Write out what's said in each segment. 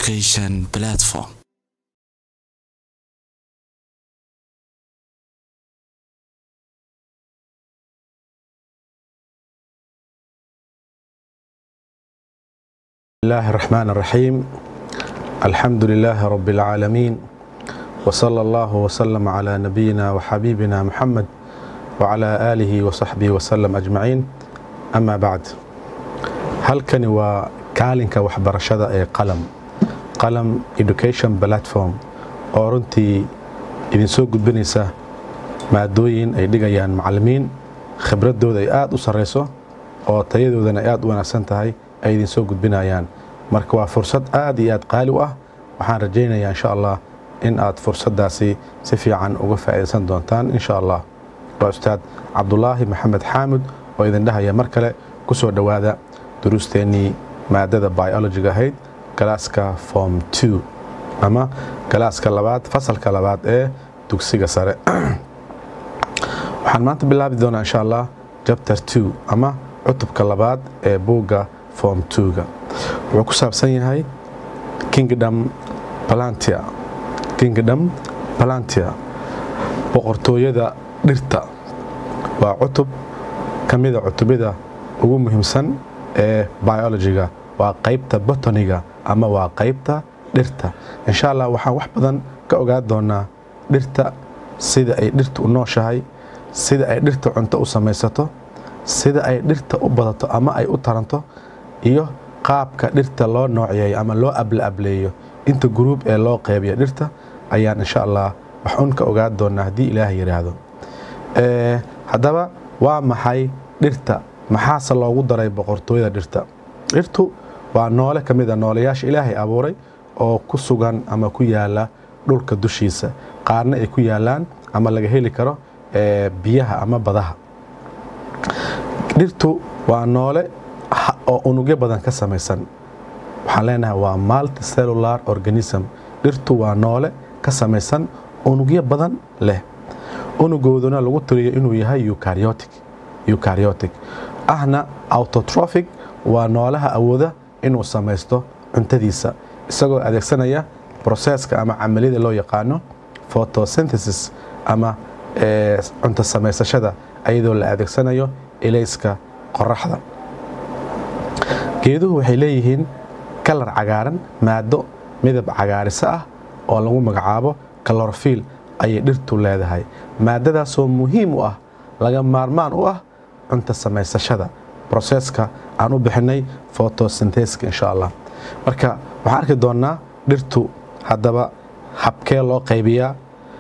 education platform. الله الرحمن الرحيم الحمد لله رب العالمين وصلى الله وسلم على نبينا وحبيبنا محمد وعلى آله وصحبه وسلم أجمعين أما بعد halkani waa kaalinka waxbarashada ee qalam qalam education platform oo runtii idinsoo gudbinaysa maadooyin ay dhigayaan macallimiin khibradooda ay aada u sarreyso oo tayadoodana ay aada u wanaagsan tahay ay idinsoo gudbinayaan marka waa fursad aad iyo aad qaali u ah waxaan rajaynayaa insha allah in aad fursaddaasi si fiican uga faa'iidaysan doontaan insha allah waa ustaad cabdulaahi maxamed xaamud oo idin dhahaya mar kale ku soo dhowaada duruusteennii maadada biologiga ahayd galaaska form two ama galaaska labaad fasalka labaad ee dugsiga sare waxaan maanta bilaabi doonaa insha allah chapter two ama cutubka labaad ee buugga form two-ga wuxuu ku saabsan yahay kingdom palantia kingdom palantia boqortooyada dhirta waa cutub ka mida cutubyada ugu muhiimsan ee biologiga waa qaybta botoniga ama waa qaybta dhirta insha allah waxaan wax badan ka ogaan doonaa dhirta sida ay dhirta u nooshahay sida ay dhirta cunto u samaysato sida ay dhirta u badato ama ay u taranto iyo qaabka dhirta loo noocyeeyo ama loo ableableeyo inta gruub ee loo qeybiya dhirta ayaan insha allah wax un ka ogaan doonaa haddii ilaah yidhaahdo haddaba waa maxay dhirta maxaase loogu daray boqortooyada dhirta dhirtu waa noole ka mid a nooleyaasha ilaahay abuuray oo ku sugan ama ku yaala dhulka dushiisa qaarna ay ku yaalaan ama laga heli karo biyaha ama badaha dhirtu waa noole oo unugyo badan ka samaysan waxaan leenahay waa multicellular organism dhirtu waa noole ka samaysan unugyo badan leh unugooduna lagu tiriyo inuu yahay eukaryotic eukaryotic ahna autotrophic waa noolaha awooda inuu samaysto cuntadiisa isagoo adeegsanaya broseska ama camaliyada loo yaqaano photosynthesis ama cunto samaysashada ayadoo la adeegsanayo ilayska qoraxda geeduhu waxay leeyihiin kalar cagaaran maado midab cagaarisa ah oo lagu magacaabo kalorfiil ayay dhirtu leedahay maadadaasoo muhiim u ah laga maarmaan u ah cunto samaysashada broseska aan u bixinay photosyntheska insha allah marka waxaan arki doonnaa dhirtu haddaba habkee loo qaybiyaa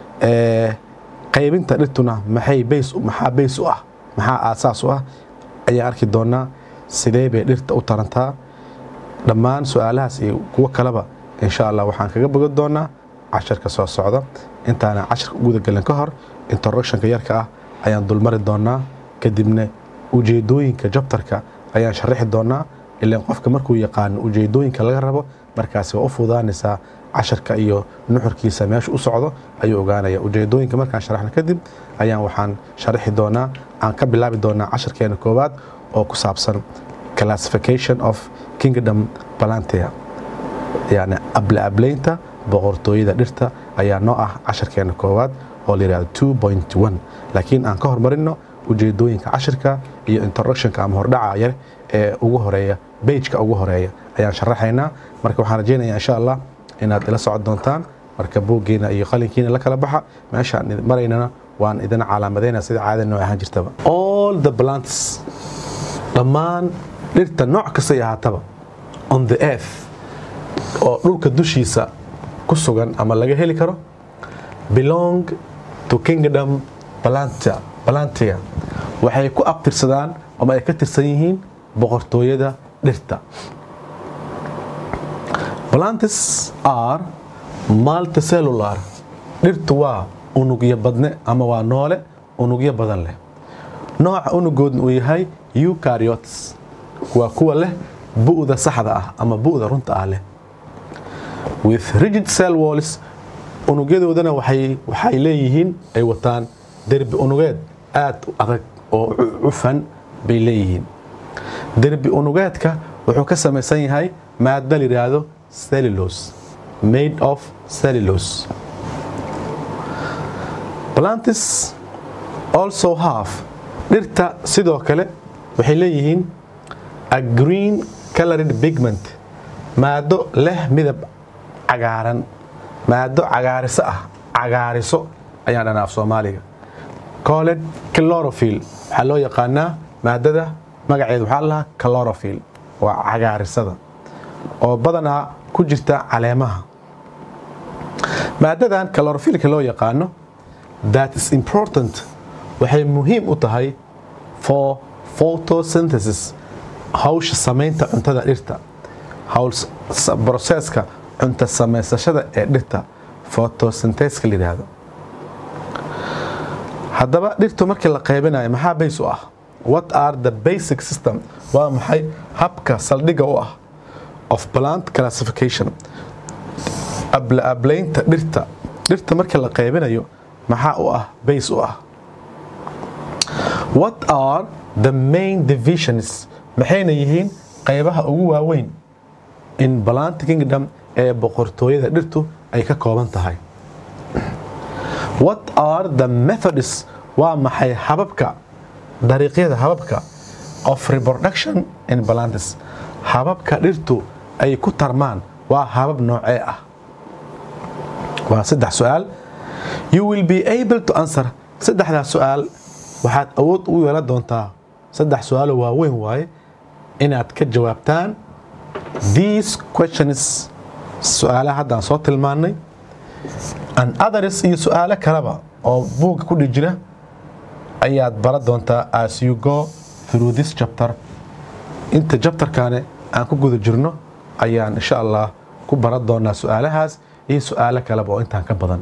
qaybinta dhirtuna maxay bays maxaa bays u ah maxaa aasaas u ah ayaan arki doonnaa sidee bay dhirta u tarantaa dhammaan su-aalahaas iyo kuwo kaleba insha allah waxaan kaga bogan doonaa casharka soo socda intaana casharka gudagelin ka hor introductionka yarka ah ayaan dulmari doonaa kadibna ujeedooyinka jabtarka ayaan sharaxi doonaa ilaan qofka markuu yaqaano ujeedooyinka laga rabo markaasi waa u fudaanaysaa casharka iyo nuxurkiisa meesha u socdo ayuu ogaanaya ujeedooyinka markaan sharaxno kadib ayaan waxaan sharaxi doonaa aan ka bilaabi doonaa casharkeena koowaad oo ku saabsan classification of kingdom palantia yani ableableynta boqortooyada dhirta ayaa noo ah casharkeena koowaad oo la yihahdo two point one laakiin aan ka hormarino ujeedooyinka cashirka iyo introductionka ama hordhaca yar ee ugu horeeya bejka ugu horeeya ayaan sharaxaynaa marka waxaan rajaynaya insha allah inaad ila socon doontaan marka buuggiina iyo qalinkiina la kala baxa meeshaan maraynana waan idin calaamadayna sida caada noo ahaan jirtaba all the plants dhammaan dhirta nooc kastay ahaataba on the earth oo dhulka dushiisa ku sugan ama laga heli karo belong to kingdom palantia palantia waxay ku abtirsadaan ama ay ka tirsan yihiin boqortooyada dhirta plantis are multicellular dhirtu waa unugyo badne ama waa noole unugyo badan leh nooca unugoodna uu yahay eukaryotes waa kuwa leh bu'da saxda ah ama bu'da runta ah leh with rigid cell walls unugyadoodana waxay leeyihiin ay wataan derbi unugeed aad u adag oo cufan bay leeyihiin derbi unugeedka wuxuu ka samaysan yahay maadda la yidhaahdo cellulose made of cellulose plantis also have dhirta sidoo kale waxay leeyihiin a green colored pigment maado leh midab cagaaran maado cagaariso ah cagaariso ayaan dhanaa af soomaaliga coled chlorophil waxaa loo yaqaanaa maadada magaceedu waxaa lahaa chlorophil waa cagaarisada oo badanaa ku jirta caleemaha maadadan chlorophilka loo yaqaano that is important waxay muhiim u tahay for photosynthesis hawsha samaynta cuntada dhirta broseska cunta samaysashada ee dhirta photosyntheska la yidhaahdo haddaba dhirtu markii la qaybinayo maxaa bays u ah what are the basic system waa maxay habka saldhigga u ah of plant classification ablaablaynta dhirta dhirta markii la qaybinayo maxaa u ah bays u ah what are the main divisions maxayna yihiin qaybaha ugu waaweyn in plant kingdom ee boqortooyada dhirtu ay ka kooban tahay what are the methods waa maxay hababka dariiqyada hababka of reproduction in plantis hababka dhirtu ay ku tarmaan waa habab noocee ah waa saddex su-aal you will be able to answer saddexdaas su-aal waxaad awood ugu yeelan doontaa saddex su-aalo waaweyn waaye inaad ka jawaabtaan these questions su-aalaha haddaan soo tilmaannay an others iyo su-aalo kaleba oo buugga ku dhi jira ayaad bara doontaa as you go through this chapter inta jabtarkaane aan ku guda jirno ayaan insha allah ku baran doonaa su-aalahaas iyo su-aalo kaleba oo intaan ka badan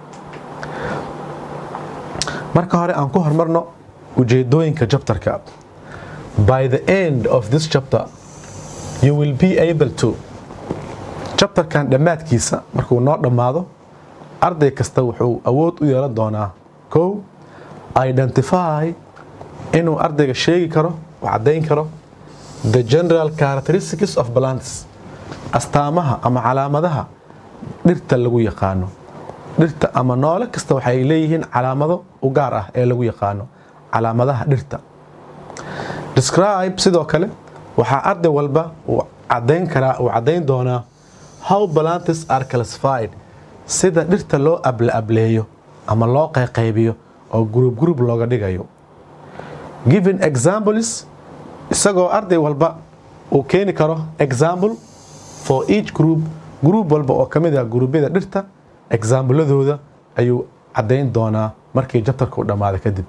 marka hore aan ku hormarno ujeedooyinka jabtarka by the end of this chapter you will be able to jabtarkan dhammaadkiisa markuu noo dhammaado arday kasta wuxuu awood u yeelan doonaa kow identify inuu ardayga sheegi karo oo caddayn karo the general characteristics of plants astaamaha ama calaamadaha dhirta lagu yaqaano dhirta ama noole kasta waxay leeyihiin calaamado u gaar ah ee lagu yaqaano calaamadaha dhirta describe sidoo kale waxaa arday walba uu cadayn karaa uu caddayn doonaa how plantis are classified sida dhirta loo ablaableeyo ama loo qayqaybiyo oo gurub gurub looga dhigayo given examples isagoo arday walba uu keeni karo example for each group group walba oo ka mid ah guruubyada dhirta exaambladooda ayuu caddayn doonaa markii jabtarka u dhammaada kadib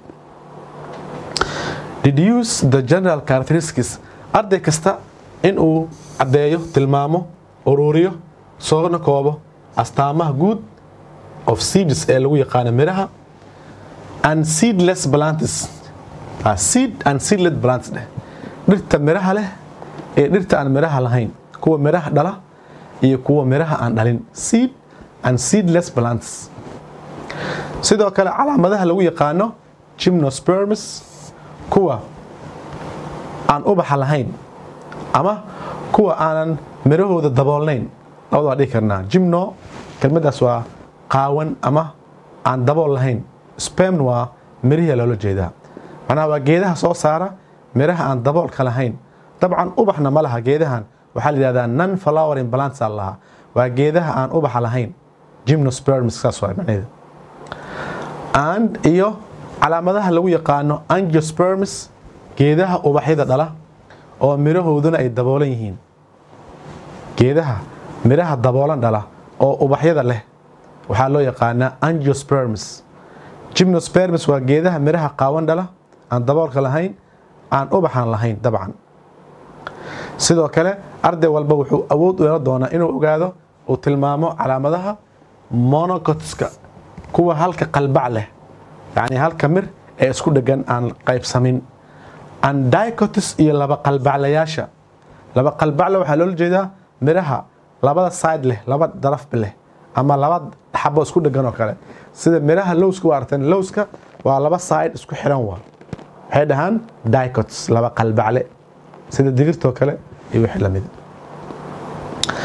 deduce the general characteristics arday kasta inuu caddeeyo tilmaamo ururiyo soona koobo astaamaha guud of seeds ee lagu yaqaano miraha and seedless plantis seed and seedless plants dheh dhirta miraha leh ee dhirta aan miraha lahayn kuwa miraha dhala iyo kuwa miraha aan dhalin seed and seedless plants sidoo kale calaamadaha lagu yaqaano gymnosperms kuwa aan ubaxa lahayn ama kuwa aanan mirahooda daboolnayn labada waa dhihi karnaa jimno kelmadaas waa qaawan ama aan dabool lahayn spemn waa mirihii loola jeedaa macnaha waa geedaha soo saara miraha aan daboolka lahayn dabcan ubaxna ma laha geedahan waxaa la yidhahdaa non flowering plants aa lahaa waa geedaha aan ubaxa lahayn gymnosperms saas waa macnaheeda and iyo calaamadaha lagu yaqaano angiosperms geedaha ubaxyada dhala oo mirahooduna ay daboolan yihiin geedaha miraha daboolan dhala oo ubaxyada leh waxaa loo yaqaanaa angiosperms gymnosperms waa geedaha miraha qaawan dhala aan daboolka lahayn aan ubaxan lahayn dabcan sidoo kale arday walba wuxuu awood u yeelan doonaa inuu ogaado uu tilmaamo calaamadaha monocotska kuwa halka qalbac leh yacni halka mir ee isku dhegan aan qaybsamin andicotis iyo laba qalbaclayaasha laba qalbacle waxaa loola jeedaa miraha labada side leh laba darafba leh ama laba xabo isku dhegan oo kale sida miraha lowska waa arteen lowska waa laba side isku xiran waa waxay dhahaan dicots laba qalbacle sida digirtoo kale iyo wixii lamid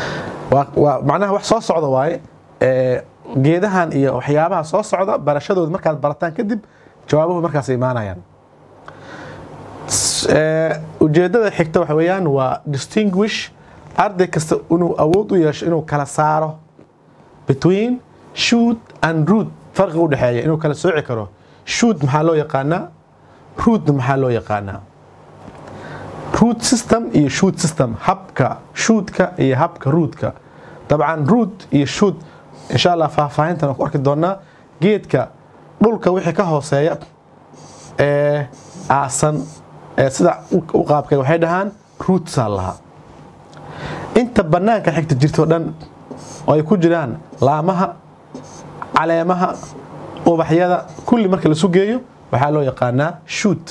waa waa macnaha wax soo socda waaye ee geedahan iyo waxyaabaha soo socda barashadooda markaad barataan kadib jawaabuhu markaas imaanayaan S- ee, ujeedada xigta waxa weeyaan waa distinguish arday kasta inuu awood u yeesho inuu kala saaro between shoot and root farqiga u dhexeeya inuu kala sooci karo shoot maxaa loo yaqaanaa rootna maxaa loo yaqaanaa root system iyo shoot system habka shootka iyo habka rootka dabcan root iyo shoot insha allah faahfaahintan ku arki doonaa geedka dhulka wixii ka hooseeya ee aasan ee sida u u qaabkay waxay dhahaan rootsaa lahaa inta bannaanka xigta jirto dhan oo ay ku jiraan laamaha caleemaha ubaxyada kulli marka lasu geeyo waxaa loo yaqaanaa shoot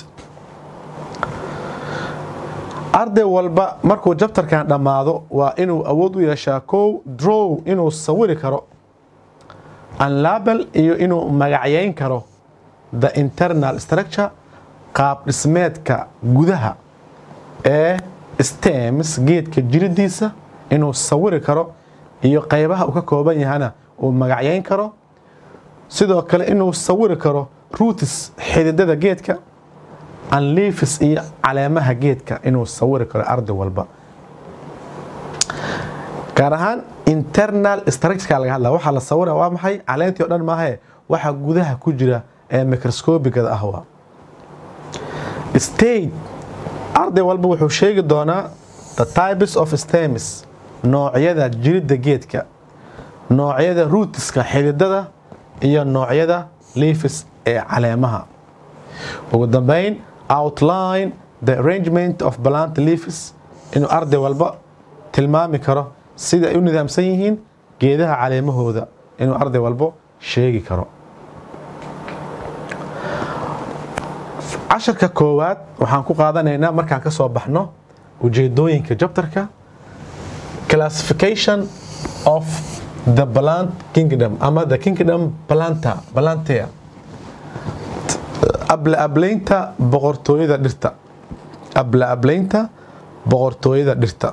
arday walba markuu jabtarkan dhammaado waa inuu awood u yeeshaa kow drow inuu sawiri karo unlabel iyo inuu magacyayn karo the internal structure qaab dhismeedka gudaha ee stems geedka jiridiisa inuu sawiri karo iyo qaybaha uu ka kooban yahana uu magacyayn karo sidoo kale inuu sawiri karo roots xididada geedka anleafis iyo caleemaha geedka inuu sawiri karo arday walba gaar ahaan internal structureka laga hadla waxaa la sawira waa maxay caleentii o dhan maahae waxa gudaha ku jira ee microscopigada ah waa state arday walba wuxuu sheegi doonaa the types of stems noocyada jiridda geedka noocyada rootska xididada iyo noocyada leafis ee caleemaha ugu dambeyn outline the arrangement of plant leafis inuu arday walba tilmaami karo sida ay u nidaamsan yihiin geedaha caleemahooda inuu arday walbo sheegi karo casharka koowaad waxaan ku qaadanaynaa markaan ka soo baxno ujeedooyinka jabtarka classification of the plant kingdom ama the kingdom planta plantea abla ablaynta boqortooyada dhirta abla ablaynta boqortooyada dhirta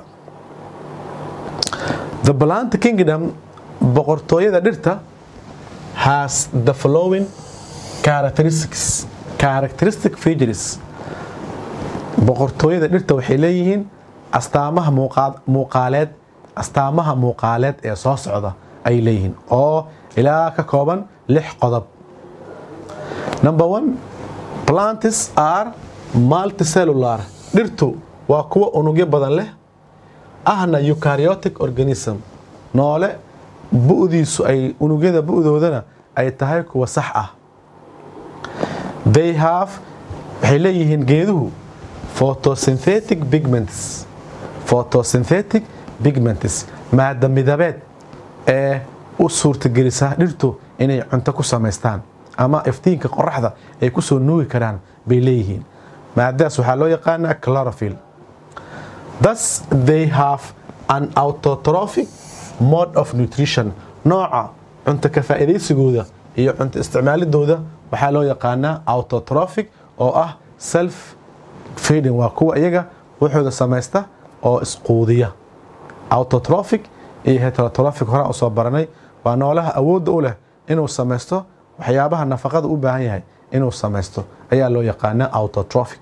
the plant kingdom boqortooyada dhirta has the following characteristics characteristic features boqortooyada dhirta waxay leeyihiin astaamaha muuqaa- muuqaaleed astaamaha muuqaaleed ee soo socda ay leeyihiin oo ilaa ka kooban lix qodob number one plantis are multicellular dhirtu waa kuwa unugyo badan leh ahna eukaryotic organism noole bu'diisu ay unugyada bu'doodana ay tahay kuwa sax ah they have waxay leeyihiin geeduhu photosynthetic pigments photosynthetic pigments maada midabeed ee u suurtagelisa dhirtu inay cunto ku samaystaan ama iftiinka qoraxda ay ku soo nuugi karaan bay leeyihiin maadaas waxaa loo yaqaanaa chlorophyll thus they have an autotrophic mode of nutrition nooca cunto ka faa'iidaysigooda iyo cunto isticmaalidooda waxaa loo yaqaanaa autotrophic oo ah self feeding waa kuwa iyaga wuxuuda samaysta oo isquudiya autotrophic iyo heterotrophic horaan usoo baranay waa noolaha awoodda u leh inuu samaysto waxyaabaha nafaqada u baahan yahay inuu samaysto ayaa loo yaqaanaa autotrophic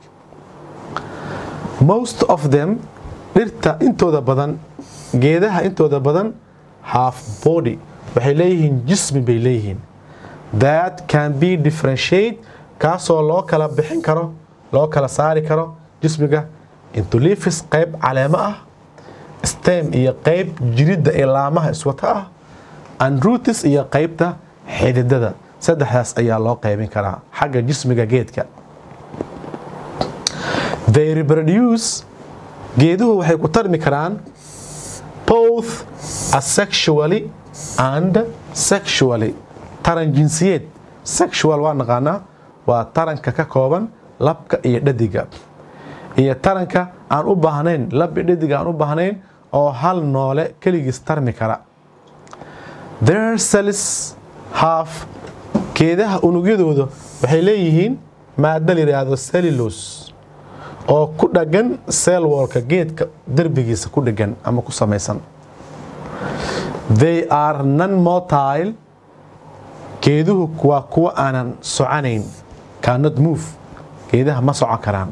most of them dhirta intooda badan geedaha intooda badan half body waxay leeyihiin jismi bay leeyihiin that can be differentiate kaasoo loo kala bixin karo loo kala saari karo jismiga into leafis qayb caleemo ah stem iyo qayb jiridda ee laamaha iswata ah and rootis iyo qaybta xididada saddexdaas ayaa loo qaybin karaa xagga jismiga geedka they reproduce geeduhu waxay ku tarmi karaan both asexually and sexually taran jinsiyeed sexual waa naqaanaa waa taranka ka kooban labka iyo dhadiga iyo taranka aan u baahnayn lab iyo dhadiga aan u baahnayn oo hal noole keligiis tarmi kara their cells have geedaha unugyadooda waxay leeyihiin maada la yidhaahdo cellulose oo ku dhagan cell wallka geedka derbigiisa ku dhagan ama ku samaysan they are non motile geeduhu waa kuwa aanan soconayn cannot move geedaha ma socon karaan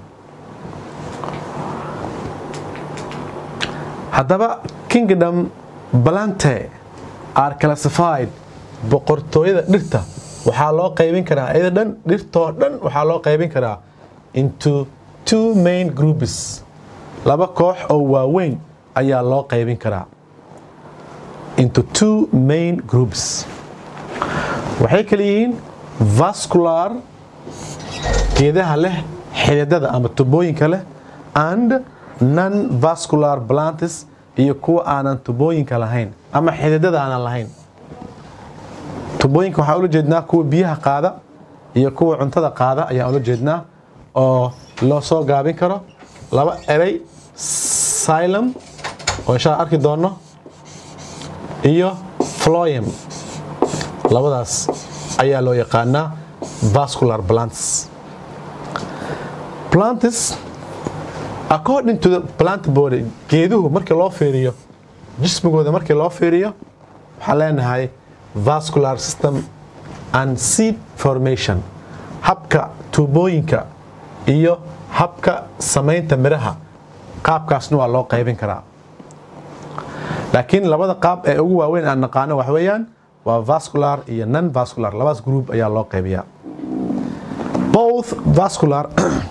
haddaba kingdom balante are classified boqortooyada dhirta waxaa loo qaybin karaa iyada dhan dhirtoo dhan waxaa loo qaybin karaa into two main groups laba koox oo waaweyn ayaa loo qaybin karaa into two main groups waxay kala yihiin vascular geedaha leh xididada ama tubooyinka leh and non vascular plantis iyo kuwa aanan tubooyinka lahayn ama xididada aanan lahayn tubooyinka waxaa ula jeednaa kuwa biyaha qaada iyo kuwa cuntada qaada ayaan ula jeednaa oo loo soo gaabin karo laba erey silum oo inshaa arki doonno iyo floyum labadaas ayaa loo yaqaanaa vascular plants plantis according to the plant body geeduhu markii loo fiiriyo jismigooda markii loo fiiriyo waxaan leenahay vascular system and seed formation habka tuubooyinka iyo habka samaynta midhaha qaabkaasna waa loo qaybin karaa laakiin labada qaab ee ugu waaweyn aan naqaano wax weeyaan waa vascular iyo non vascular labadaas group ayaa loo qaybiyaa both vascular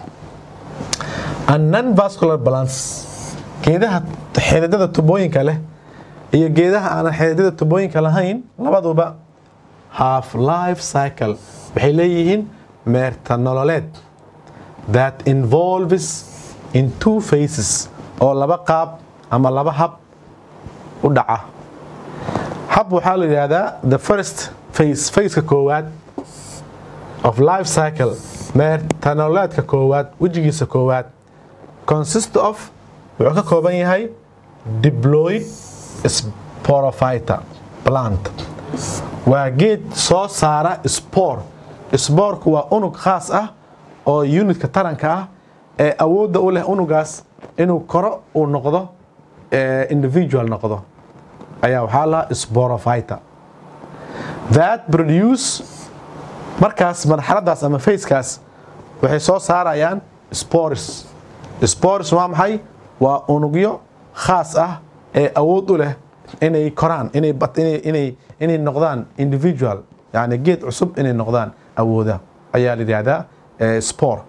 and non vascular balance geedaha xididada tubooyinka leh iyo geedaha aanan xididada tubooyinka lahayn labaduba half life cycle waxay leeyihiin meerta nololeed that involves in two phases oo laba qaab ama laba hab u dhaca hab waxaa la yidhaahdaa the first phase phaseka koowaad of life cycle meerta nololeedka koowaad wejigiisa koowaad consist of wuxuu ka kooban yahay diploid sporophyta plant waa geed soo saara spor spoorku waa unug khaas ah oo unitka taranka ah ee awoodda u leh unugaas inuu koro uu noqdo individual noqdo ayaa waxaa lahaa sporophyta that produce markaas marxaladaas ama facekaas waxay soo saarayaan spores spores waa maxay waa unugyo khaas ah ee awood u leh inay koraan inay noqdaan individual yani geed cusub inay noqdaan awooda ayaa la yidhaahdaa spore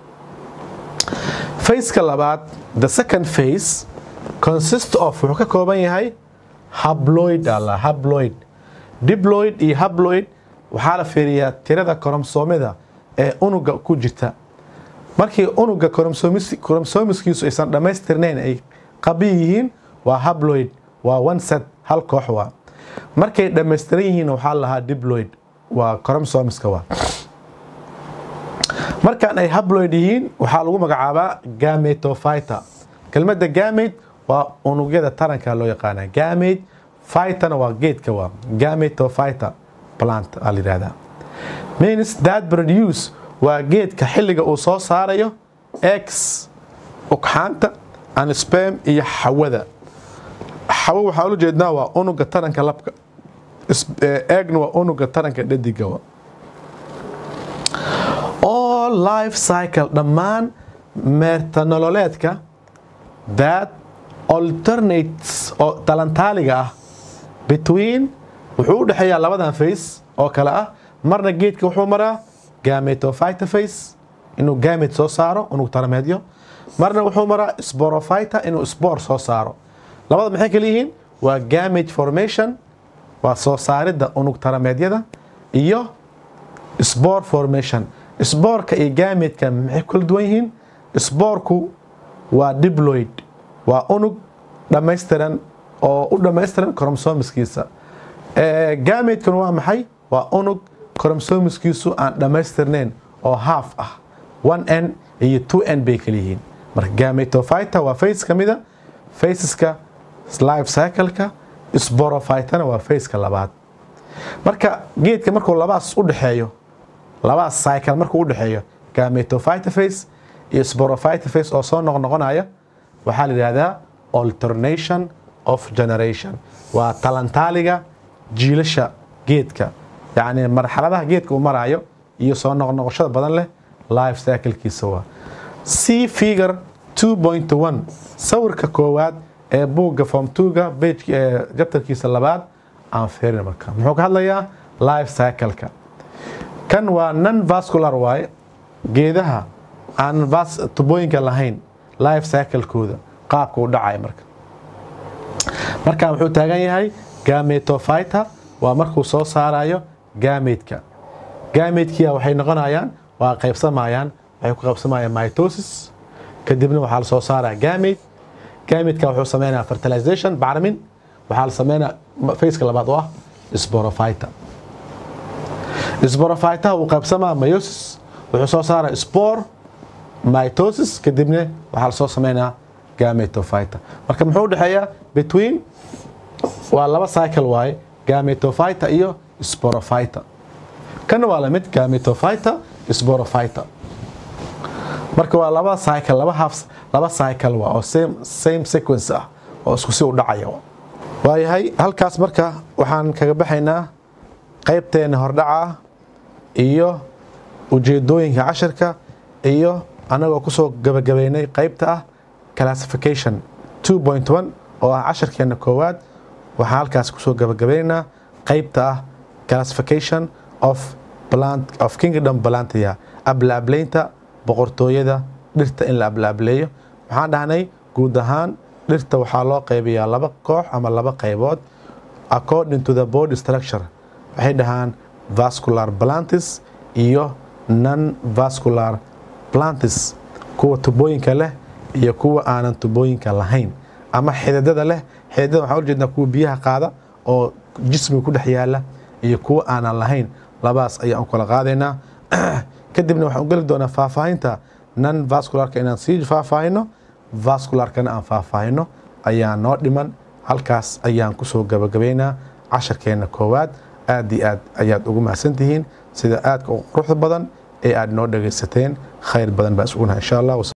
faceka labaad the second face consist of wuxuu ka kooban yahay habloid alla habloid diploid iyo habloid waxaa la fiiriyaa tirada koromsoomida ee unuga ku jirta markii unuga koromsomiskiisu aysan dhammaystirnayn ay qabi yihiin waa habloid waa one set hal koox waa markay dhammaystiran yihiin waxaa lahaa diploid waa koromsomiska waa markaan ay habloid yihiin waxaa lagu magacaabaa gametophyta kelmadda gamate waa unugyada taranka loo yaqaana gamate phytana waa geedka waa gametophyta plant aa la yidhahdaa means that produce waa geedka xilliga uu soo saarayo x ugxaanta and spam iyo xawada xawo waxaa ula jeednaa waa unuga taranka labka eegna waa unuga taranka dhadiga wa all life cycle dhammaan meerta nololeedka that alternates oo talantaaliga ah between wuxuu u dhexeeyaa labadan face oo kale ah marna geedka wuxuu maraa gametophyta face inuu gamate soo saaro unug tarameedyo marna wuxuu maraa sporophyta inuu spor soo saaro labada maxay kala yihiin waa gamate formation waa soo saaridda unug tarameedyada iyo spor formation sboorka iyo gametka maxay kala duwan yihiin sboorku waa diploid waa unug dhammaystiran oo u dhammaystiran koromsomiskiisa gametkana waa maxay waa unug koromsomiskiisu aan dhammaystirnayn oo half ah one n iyo two n bay kala yihiin marka gametophyta waa face ka mida faceska life cycle-ka sporophytana waa faceka labaad marka geedka markuu labaas u dhexeeyo labaas cycle markuu u dhexeeyo gametophyta face iyo sporophyta face oo soo noqnoqonaya waxaa la yidhahdaa alternation of generation waa talantaaliga jiilasha geedka yacni marxaladaha geedka uu maraayo iyo soo noqnoqoshada badan leh life cyclekiisa waa c figure 2.1 sawirka koowaad ee buugga form 2ga page ee jabtarkiisa labaad aan fiirin marka muxuu ka hadlayaa life cycle-ka kan waa non vascular waaye geedaha aan vas tubooyinka lahayn life cycle-kooda qaabka u dhacaya marka marka wuxuu taagan yahay gametophyta waa markuu soo saarayo gametka gametkia waxay noqonayaan waa qaybsamayaan waxay ku qaybsamayaan mitosis kadibna waxaa la soo saaraya gamete gametka wuxuu sameynaya fertilization bacrimin waxaa la sameynaya faceka labaad oo ah sporophyta sporophyta uu qaybsamaa meiosis wuxuu soo saaraya spore mitosis kadibna waxaa la soo sameynaya gametophyta marka muxuu udhexeeyaa between waa laba cycle waaye gametophyta iyo sporophyta kana waa lamid gametophyta sporophyta marka waa laba cycle laba half laba cycle waa oo same same sequence ah oo isku si u dhacaya waayahay halkaas marka waxaan kaga baxaynaa qaybteena hordhaca iyo ujeedooyinka cashirka iyo anagoo kusoo gabagabeynay qaybta ah classification 2.1 oo ah cashirkeena koowaad waxaan halkaas kusoo gabagabaynaynaa qaybta ah classification of plant of kingdom plantia ablaableynta boqortooyada dhirta in la ablaableeyo waxaan dhahnay guud ahaan dhirta waxaa loo qaybiyaa laba koox ama laba qaybood according to the body structure waxay dhahaan vascular plantis iyo non vascular plantis kuwa tubooyinka leh iyo kuwa aanan tubooyinka lahayn ama xididada leh xididada waxaan ujeednaa kuwa biyaha qaada oo jismiga ku dhex yaala iyo kuwa aanan lahayn labaas ayaan u kala qaadaynaa kadibna waxaan u geli doonaa faahfaahinta non vascularka inaan sii faahfaahino vascularkana aan faahfaahino ayaa noo dhiman halkaas ayaan kusoo gabagabaynaa casharkeena koowaad aad iyo aad ayaad ugu mahadsantihiin sida aadka u quruxda badan ee aad noo dhagaysateen khayr badan baa isugunaha insha allah